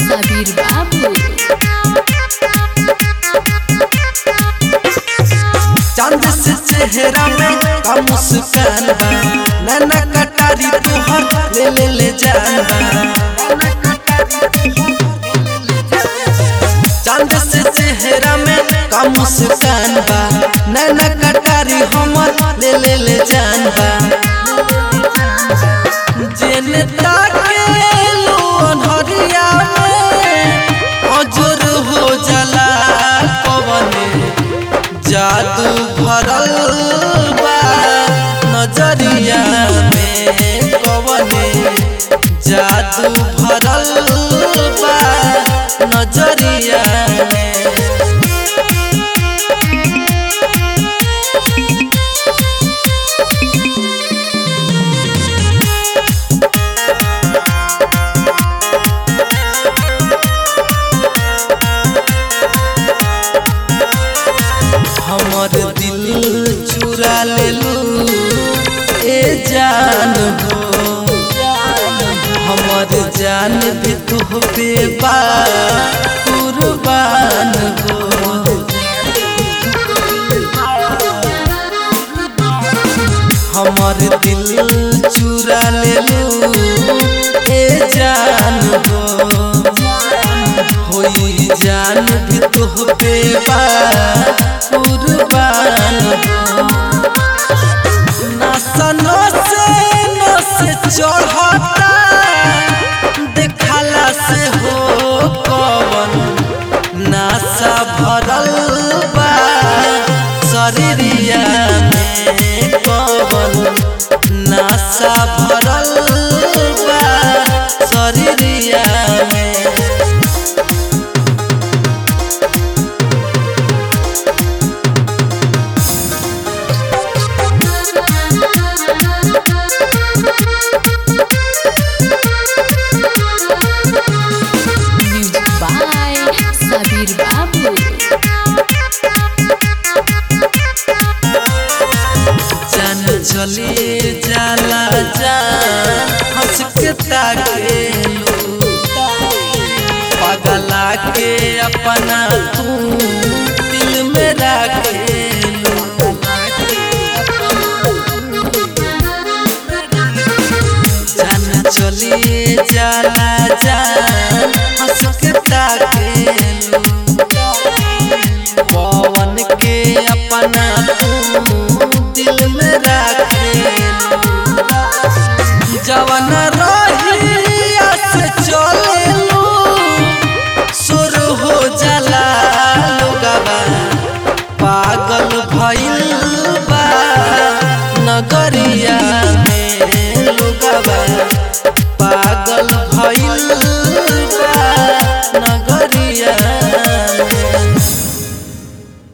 सबीर बाबू चांद से चेहरा में का मुस्कान बा नैना कटारी तुहर ले ले ले जान बा चांद से चेहरा में का मुस्कान बा नैना कटारी हमर ले ले ले जान बा जेने ताके लो अनहरिया में अजर हो जाला कवने जादू भरल बा नजरिया में कवने जादू भरल बा नजरिया में हमर दिल चुरा लेलू ए जान हो हमर जान भी तुहबे बा कुर्बान हो हमर दिल चुरा लेलू ए जान हो होई जान भी तुहबे बा कुर्बान हो नसनो से नस चढ़ता देखला से हो कवन नासा भरल बा शरीरिया में कवन नासा भरल बा शरीरिया में म्यूजिक बाय सबीर बाबू जान चली जाला जान हंस के ताकेलू पगला के अपना तू दिल में राखेलू जान चली जाला जान हंस के ताकेलू